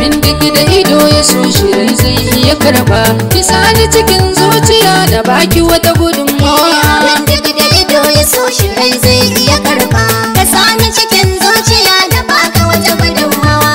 abin duk da ido ya so shirin zai iya karba kisa ni cikin zuciya da baki wata gudunmawa Wanda da ido ya so shi rai zai iya karba Ka sani cikin zuciya da baka wata gudunmawa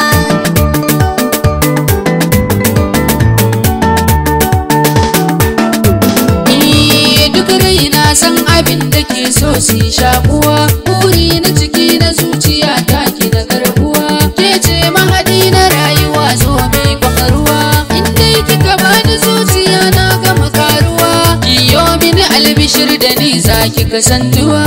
Ni duk rai na san abin da ke so su shakuwa buri na ciki na zuciya ta ki da karbuwa ke ce mahadi na rayuwa zo mai kwakaruwa inda kika bani zuciya na gama karuwa kiyo mini albishir da ni za ki kasantuwa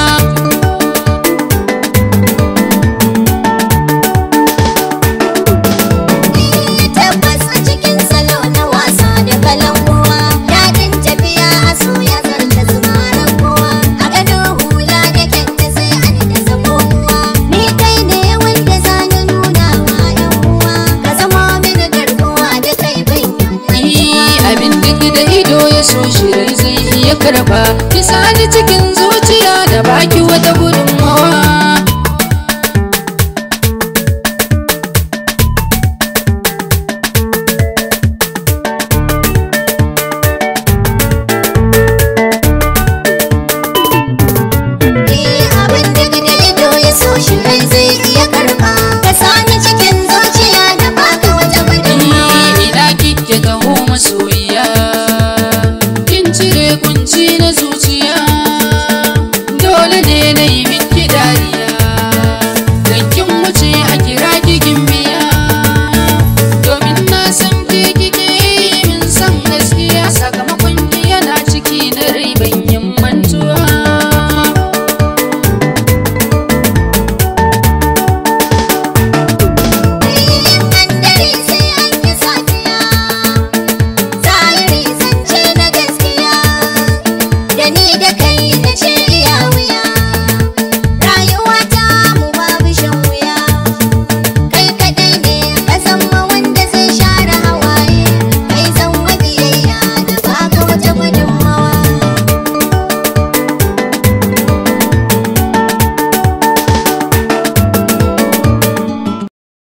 Tabbas a cikin salo na wasa da kalan uwa Daɗin tafiya a so ya zarta zumaran kowa A gado hula da kyanta sai an da zamo uwa Ni kai ne wanda za na nuna wa yan uwa Ka zama mini garkuwa da kai ban Ni abin duk da ido ya so shirin zai iya karba kisa ni cikin zuciya da baki wata gudunmawa